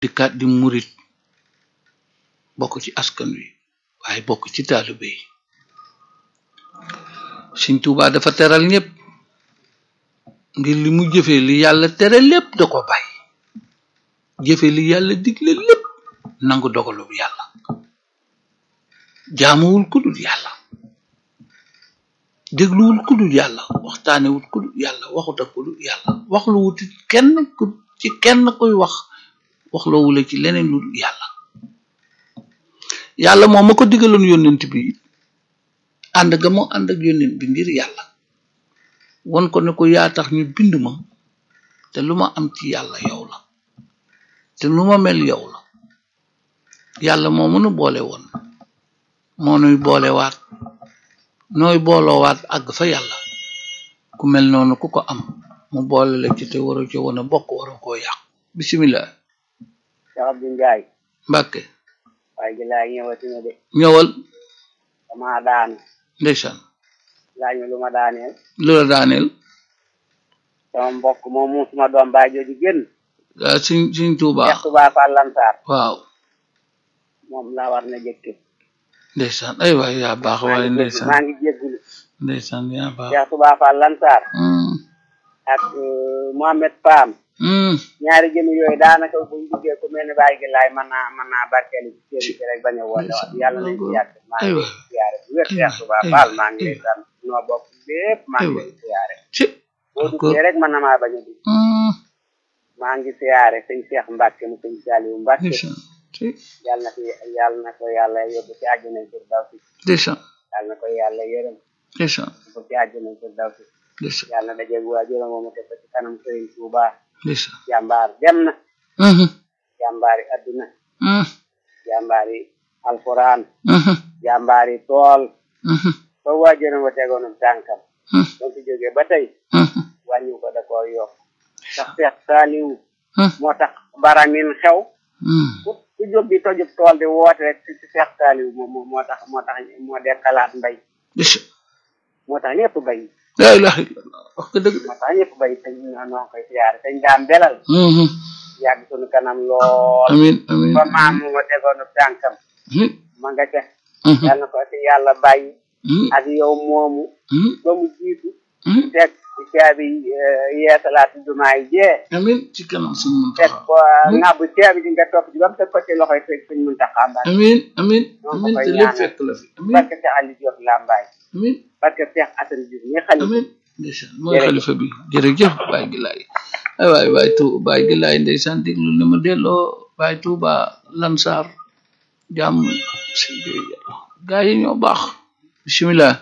dikkaat di murit bokk ci askan wi waaye bokk ci taalibe yi Sëñ Tuubaa dafa teral ñépp ngir li mu jëfe li yàlla tere lépp da ko bàyyi jëfe li yàlla digle lépp nangu dogalu yàlla jaamuwul ku dul yàlla dégluwul ku dul yàlla waxtaanewul ku dul yàlla waxut ak ku dul yàlla waxlu wuti kenn ku ci kenn kuy wax waxloowule ci leneen lu dul yàlla yàlla moom ma ko digaloon yónnent bi ànd ga mu ànd ak yónnent bi ngir yàlla won ko ne ko yaa tax ñu bind ma te lu ma am ci yàlla yow la te lu ma mel yow la yàlla moo mënu boole woon moo nuy boolewaat nooy booloowaat àgg fa yàlla ku mel noonu ku ko am mu boole la ci te waro ci woon a bokk waro koo yàq bisimilah Cheikh Abdou Ndiaye mbàkke waaye gi laay ñëwati na de ñëwal dama daanu ndeysaan laaj ma lu ma daaneel lu la daaneel sama mbokk moom mu suma doom baay jooju génn ah suñ suñ tuubaa Cheikh Touba Fall Lansar waaw moom laa war na jëkke ndeysaan ay waay yaa baax maa waaye ngi jéggulu ndeysaan maa ngi jéggulu ndeysaan yaa baax Cheikh Touba Fall Lansar Hmm, ak euh, Mohamed Pam hmm, ñaari jëm yooyu daanaka buñ duggee ku mel ni bàyyi gi laay mën naa mën naa barkeelu ci seen ci rek bañ a woote waat yàlla nañ ci yàgg maa ngi aywa lay siyaare bu wér aywa Cheikh Touba aywa Fall maa ngi lay aywa sant noo bokk lépp maa ngi aywa lay siyaare ci boo encore duggee rek mën na maa bañ a dugg Hmm, maa ngi siyaare sëñ Cheikh Mbacke mu sëñ Saliou Mbacke ndeysaan ci yàlla na ko yàlla na ko yàlla yóbbu ci àjjana firdawsi ndeysaan yàlla na ko yàlla yërëm ndeysaan yóbbu ci àjjana firdawsi ndeysaan yàlla na dajeeg waajuram moomu te ko ci kanam sëriñ Touba ndeysaan jàmbaar dem na Mhm, jàmbaari adduna mhm, jàmbaari alquran mhm, jàmbaari tool mhm, fa waajuram wa tegoonum tànkam mhm, ba fi jógee ba tey mhm, wàññi ko da koo yokk ndax Seex Saaliw mhm, moo tax baramin xew mhm. ku ku jóg di tojub tool di woote rek ci ci Seex Saaliw moo moo moo tax moo tax moo dekkalaat mbay ndeysaan moo tax ñëpp bay laa ilaha illallah wax nga dëgg de moo tax ñëpp bay te ñu noo noo koy siyaare te ñu daan belal Mhm. yàgg sunu kanam lool amin amin ba maam mu ma tegoonu tànkam amin ma nga ca Mhm, yàlla na ko ci yàlla bàyyi mhm, ak yow moomu mhm, ba mu jiitu mhm. teg ci caabi eh, yeesalaat jumaa yi jee amin ci kanam suñu teg Muntaxa ko ŋàbbu caabi ji nga topp ci ba mu teg ko ci loxoy sëñ sëñ Muntaxa Mbàkke amin amin Ñoo ko amin koy te lépp ñaanal. fekk la fi amin barke Cheikh Aliou Diop Lambaye amin barke Cheikh Assane Diouf ñi xalifa amin ndeysaan mooy Jërëjëf. xalifa bi jërëjëf Baye Gilaay ay waay waay tu Baye Gilaay ndeysaan déglu ni ma delloo Baye Touba Lansar jàmm si gaa yi ñoo baax bisimilah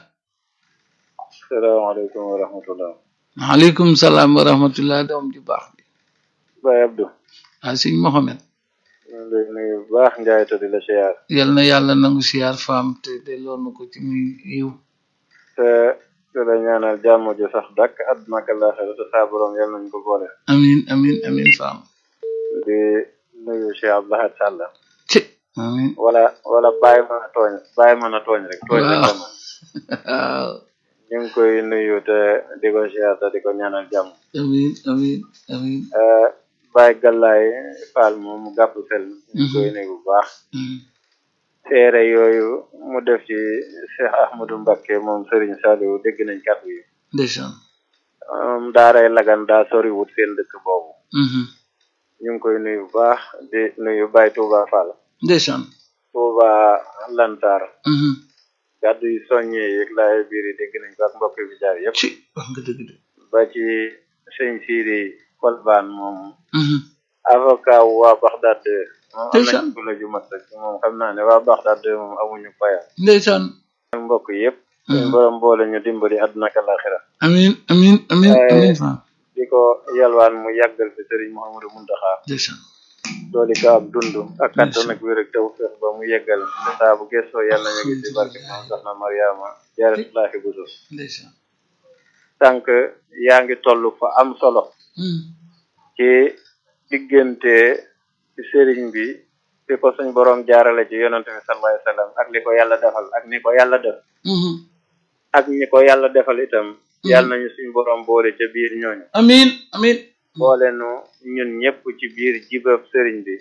salaamaaleykum wa rahmatullah maaleykum salaam wa rahmatullah doom ji baax bi Baye Abdou ah sëñ Mohamed ñu ngi lay nuyu bu baax Njaay te di la siyaar yal na yàlla nangu siyaar faam te delloo na ko ci muy yiw te te la ñaanal jàmm ju sax dàkk àdduna ak àllaaxira te saa borom yal nañ ko boole amin amin amin faam di nuyu Cheikh Abdoulaye Sall ci amin wala wala bàyyi mën a tooñ bàyyi mën a tooñ rek tooñ rek la man waaw ñu ngi koy nuyu te di ko siyaar te di ko ñaanal jàmm amin amin amin Eh, Baye Gallaay Fall moom mu gàpp sel ñu ngi koy nuyu bu baax Mm. seere yooyu mu def ci Cheikh Ahmadou Mbacké moom Serigne Saliou dégg nañ kàddu yi ndeysaan um, daaray lagan daa soriwut seen dëkk boobu Mhm. ñu ngi koy nuyu bu baax di nuyu Baye Touba Fall ndeysaan Touba Lantar Mhm. kàddu yi soññee yeeg laay biir yi dégg nañ ko ak mbokk bi jaar yëpp ci wax nga dëgg de ba ci sëñ Siri Kolbaan moom Mhm. avocat wu waa Baxdaad moom am Ndeysaan. nañ la ju mat rek moom xam naa ne waa Baxdaad moom amuñu paya ndeysaan mbokk yëpp suñ Mhm. borom boole ñu dimbali àdduna ak àllaaxira amin amin amin Eh, amin faam di ko yalwaan mu yàggal fi Serigne Mouhamadou Muntaxa ndeysaan dooli ko am dund ak kattan ak wér ak taw feex ba mu yeggal te saa bu gëstoo yàlla ñu ngi ci barke moom soxna Mariama jaaratullaahi buso ndeysaan tànk yaa ngi toll fa am solo Mhm. ci diggante ci sëriñ bi fi ko suñ borom jaarale ci yonante bi sallallahu alayhi wasallam ak li ko yàlla defal ak ni ko yàlla def Mhm. ak ñi ko yàlla defal itam yàlla nañu suñ borom boole ca biir ñooñu amin amin boole nu ñun ñëpp ci biir jibab sëriñ bi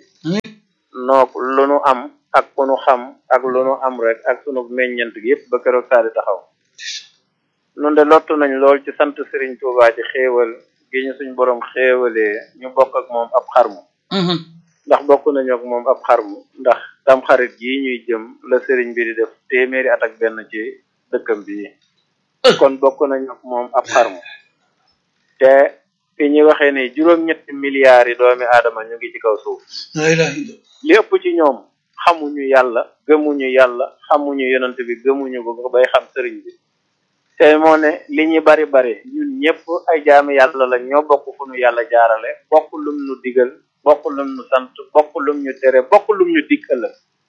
nook lu nu am ak ku nu xam ak lu nu am rek ak sunu meññant gi yëpp ba keroog saa di taxaw nun de lottu nañ lool ci sant sëriñ Tuubaa ci xéewal gi ñu suñ borom xéewalee ñu bokk ak moom ab xarmu ndax bokk nañu ak moom ab xarmu ndax tam xarit yi ñuy jëm la sëriñ bi di def téeméeri at ak benn ci dëkkam bi kon bokk nañu ak moom ab xarmu te fi ñuy waxee ne juróom-ñetti milliards yi doomi aadama ñu ngi ci kaw suuf li ëpp ci ñoom xamuñu yàlla gëmuñu yàlla xamuñu yonent bi gëmuñu ko bay xam sëriñ bi te moo ne li ñu bari bari ñun ñëpp ay jaami yàlla la ñoo bokk fu nu yàlla jaarale bokk lum nu digal bokk lum nu sant bokk lum ñu tere bokk lum ñu dikkal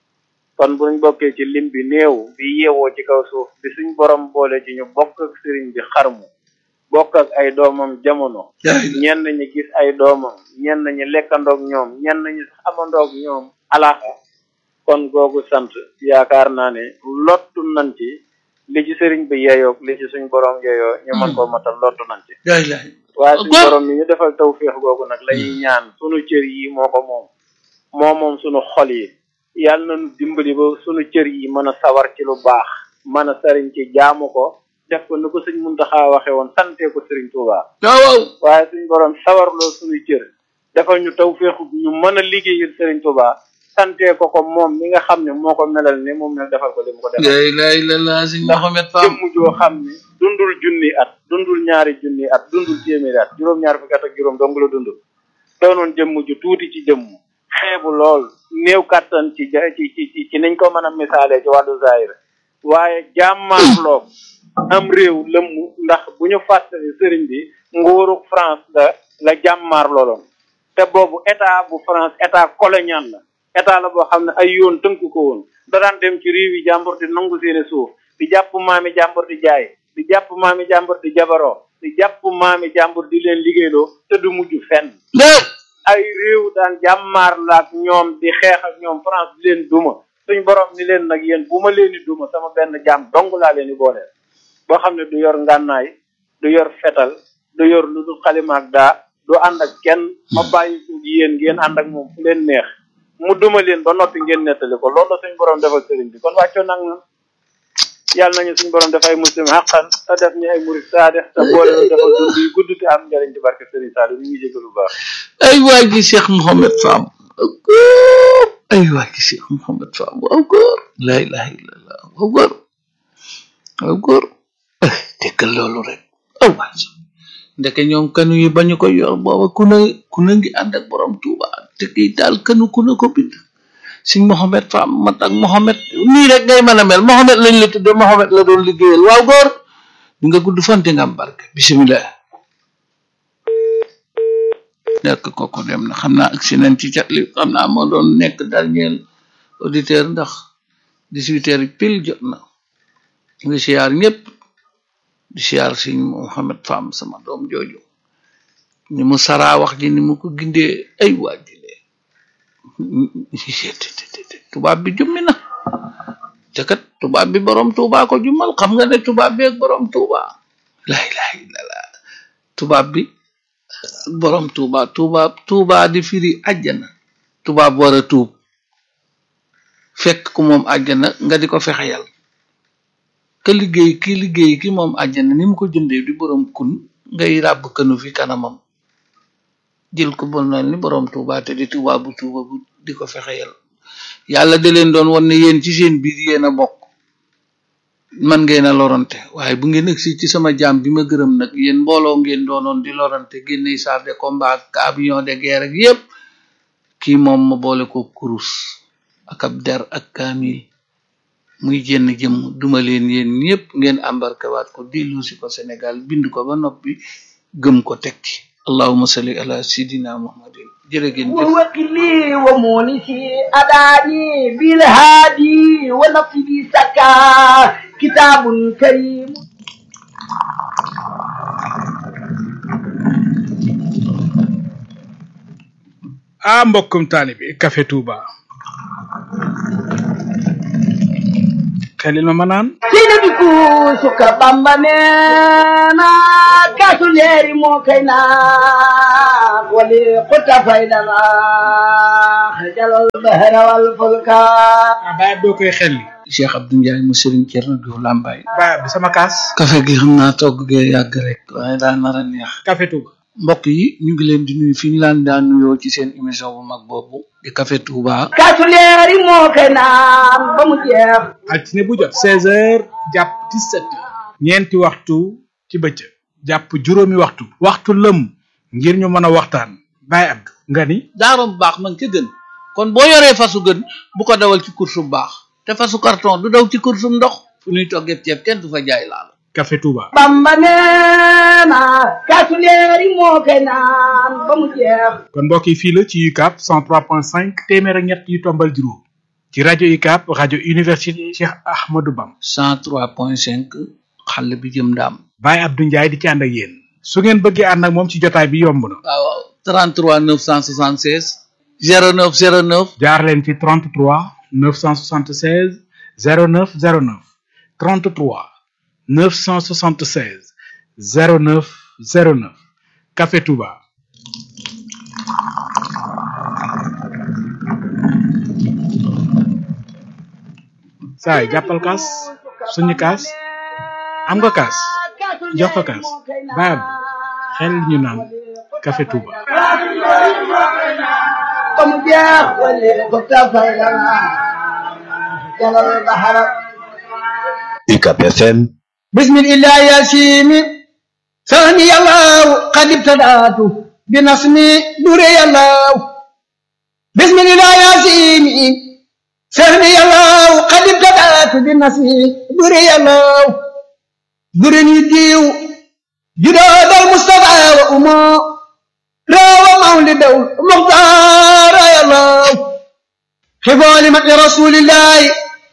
kon buñ bokkee ci lim bi néew bi yeewoo ci kaw suuf bi suñ borom boole ci ñu bokk ak sëriñ bi xarmu bokk ak ay doomam jamono ñenn ñi gis ay doomam ñenn ñi lekkandoog ñoom ñenn ñi sax amandoog ñoom alaaka kon googu sant yaakaar naa ne lottu nañ ci li ci sëriñ bi yeyoog li ci suñ borom yeyoo ñu mën koo matal lottu nañ ci waaye suñ borom mi ñu defal tawféex googu nag lañuy ñaan sunu cër yi moo ko moom moo moom sunu xol yi yàlla nañu dimbali ba sunu cër yi mën a sawar ci lu baax mën a sëriñ ci jaamu ko def ko ni ko sëñ Muntaxa waxe woon sante ko sëriñ Tuubaa waaw waaye suñ borom sawarloo sunuy cër defal ñu tawféexu ñu mën a liggéeyal sëriñ Tuubaa sante ko ko moom mi nga xam ne moo ko melal ni moom ne defal ko li mu ko defal lay lay la la sëñ Mohamed Fam jëmm joo xam ne dundul junni at dundul ñaari junni at dundul téeméeri at juróom-ñaar fukki at ak juróom dong la dund doonoon jëmm ju tuuti ci jëmm xeebu lool néew kàttan ci ci ci ci niñ ko mën a misaalee ci wàllu zahir waaye jàmmaarloo am réew lëmm ndax bu ñu fàttali sëriñ bi nguuru France la la jàmmaar looloon te boobu état bu France état colonial la état la boo xam ne ay yoon tënk ko woon da daan dem ci réew yi jàmbur di nangu seeni suuf di jàpp maami jàmbur di jaay di jàpp maami jàmbur di jabaroo di jàpp maami jàmbur di leen liggéeyloo te du mujj fenn ay réew daan jàmmaar la ak ñoom di xeex ak ñoom France di leen duma suñ borom ni leen nag yéen bu ma leen di duma sama benn jàmm dong laa leen di booleel boo xam ne du yor ngànnaay du yor fetal du yor lu dul xalima ak daa du ànd ak kenn ma bàyyi ko yéen ngeen ànd ak moom fu leen neex mu duma leen ba noppi ngeen nettali ko loolu la suñ borom defal sëriñ bi kon wàccoo nag na yàlla nañu suñ borom def ay muslim xaqan te def ñu ay murid saadix te boole ñu defal dund yu gudd te am njëriñ ci barke sëriñ Saliou ñu ngi jégalu bu baax ay waa ji Cheikh Mohamed Fam ay waa ji Cheikh Mohamed Fam waaw góor la ilaha illallah waaw góor waaw góor déggal loolu rek aw waay ndeke ñoom kanu yi bañu ko yor booba ku ne ku ne ngi ànd ak borom Tuuba te kii daal kanu ku ne ko bind siñ Mohamed Fam mat ak Mohamed nii rek ngay mën a mel Mohamed lañ la tudde Mohamed la doon liggéeyal waaw góor di nga gudd fante nga am barke bisimilah nekk kooku dem na xam naa accident ci cat li xam naa moo doon nekk dernier auditeur ndax dix-huit heures pile jot na ngi siyaar ñëpp di siyaar siñ Mohamed Fam sama doom jooju ni mu saraa wax ji ni mu ko gindee ay waajile tubaab bi jummi na te kat tubaab bi borom tuuba ko jummal xam nga ne tubaab bi ak borom tuuba la ilaha illallah tubaab bi borom tuuba tuuba tuuba di firi àjjana tubaab war a tuub fekk ku moom àjjana nga di ko fexeyal ka liggéey ki liggéey ki moom àjjana ni mu ko jëndee di borom kun ngay ràbb kënu fi kanamam jël ko bon na ni borom tuuba te di tuuba bu tuuba bu di ko fexeyal yàlla da leen doon wan ne yéen ci seen biir yéen a bokk man ngeen a lorante waaye bu ngeen agsi ci sama jaam bi ma gërëm nag yéen mbooloo ngeen doonoon di lorante génne char de combat ak avion de guerre ak yépp kii moom ma boole ko kurus ak ab der ak kaamil muy jenn jëm duma leen yéen ñépp ngeen embarqué waat ko dellu si ko Sénégal bind ko ba noppi gëm ko teg ci allahuma salli ala sidina muhammadin jërëgeen jëf ووكلي ومونسي أداني بالهادي ونفسي سكا كتاب كريم ah mbokkum taalibi Café Touba xelil ma ma naan sina bi kuusuka bamba neena kaasu leeri moo kay naan wali xutta faydana xajalal bahra wal fulka ah baay ab doo koy xelli Cheikh Abdou Ndiaye mu Serigne Thierno Diouf Lambaye baay ab bi sama kaas kafe gi xam naa togg gee yàgg rek waaye daa nar a neex café Touba mbokk yi ñu ngi leen di nuyu fi ñu laan daan nuyoo ci seen émission bu mag boobu di Café Touba kaasu leeri moo kay naan ba mu jeex altine bu jot seize heures jàpp dix-sept heures ñeenti waxtu ci bëccëg jàpp juróomi waxtu waxtu lëm ngir ñu mën a waxtaan baay ab nga ni daaro bu baax man ca gën kon boo yoree fasu gën bu ko dawal ci course bu baax te fasu carton du daw ci course bu ndox fu ñuy toggee ceeb kenn du fa jaay laal café Touba bamba neena kaasu leeri moo kay naan ba mu jeex kon mbokk yi fii la ci UCAB 103.5 téeméer ak ñett yu tombal juróom ci rajo UCAB rajo université Cheikh Ahmadou Bam 103.5 xale bi jëm daam Baye Abdou Ndiaye di ci ànd ak yéen su ngeen bëggee ànd ak moom ci jotaay bi yomb na waaw 33 976 09 09 jaar leen ci 33 976 09 09 33 976 09 09 Café Touba saay jàppal kaas suñu kaas am nga kaas jox ko kaas baab xel ñu naan Café Touba ba mu jeex wali xutta faydana xajalal bahra UCAB FM بسم الله يا سيمي ثاني الله قد ابتدأت بنصمي دري الله بسم الله يا سيمي ثاني الله قد ابتدأت بنصمي دري الله درني ديو جداد المصطفى وأمه راوى مولد المختار يا الله حفظ لمن رسول الله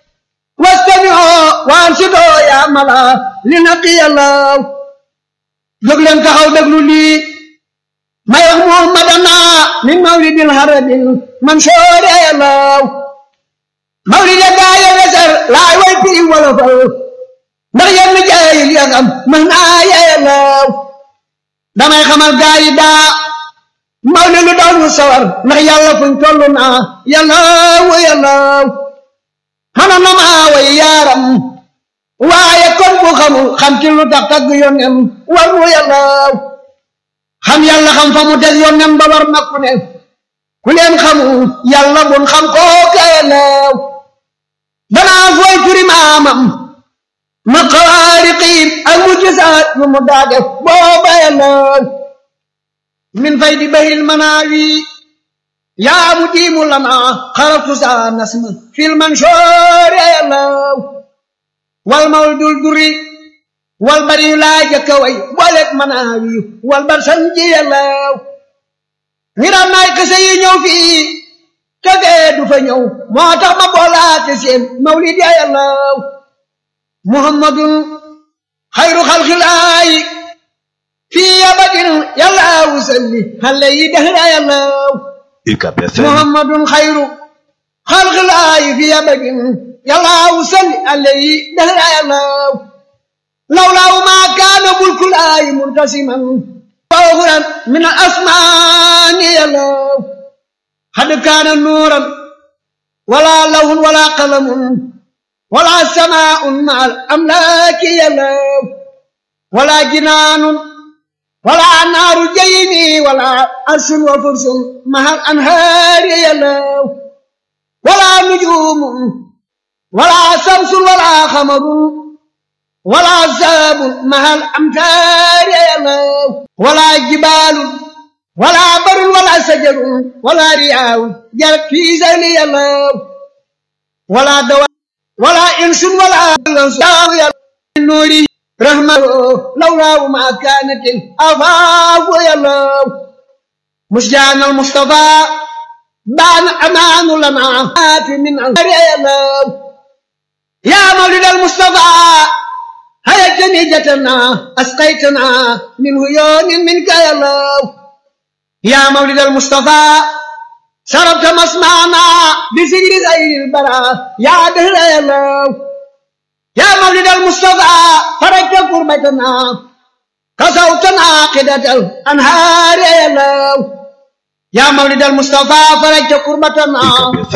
واستمعوا وانصتوا يا ملا لنقي الله jóg leen taxaw déglu lii may wax muhammadana min mawlidil haradil mansoor yàllaw mawlid ya gaa ya wesar laay way piri wolofal ndax yenn jaayil ya ngam mën naa yàllaw damay xamal gaa yi daa mawlid lu doon mu sawar ndax yàlla fuñ toll naa yàllaw yàllaw xana na maa way yaaram waaye kon bu xamul xam ci lu tax tagg yónnem war mu yàllaaw xam yàlla xam fa mu teg yónnem ba war na ku ne ku leen xamul yàlla bun xam kooka yàllaaw danaa fooy turi maamam ma xawaariqiin ak mu gisaat yu mu daa def booba yàllaaw min fay di bahil manaawi yaa mu diimu lana xaratu saa nasma fil mansoor yàllaaw wal mawdul duri wal bari laa jëkka way booleeg manaawi wal bar sanji yàllaaw ñi daan naay kese yi ñëw fii kagee du fa ñëw moo tax ma boolaate seen mawlid ya yàllaaw muhammadun xayru xalxilaayi fii abadin yàllaaw salli xale yi dehra yàllaaw UCAB FM muhammadun xayru xalxilaayi fii abadin yàllaaw salli alayhi dahra yàllaaw lawlaaw maa kaana bulkulaayi muntasiman fawran min al asmaani yàllaaw xad kaana nuuran wala lawhun wala qalamun wala samaa'un ma al amlaaki yàllaaw wala jinaanun wala naaru jaymi wala arsun wa fursun ma al anhaari yàllaaw wala nujuumun ولا شمس ولا قمر ولا ساب مع الأمتار يا الله ولا جبال ولا بر ولا شجر ولا رياء جرت في زين يا الله ولا دواء ولا إنس ولا إنسان يا النور رحمة لولا ما كانت الأفاق يا الله مشجعنا المصطفى بان أمان لنا من الأمر يا الله يا مولد المصطفى هيا جنيجتنا أسقيتنا من هيون منك يا الله يا مولد المصطفى شربت مسمعنا بسجر زي البراء يا دهر يا الله يا مولد المصطفى فرجت كربتنا كسوتنا عقدة الأنهار يا الله يا مولد المصطفى فرجت كربتنا UCAB FM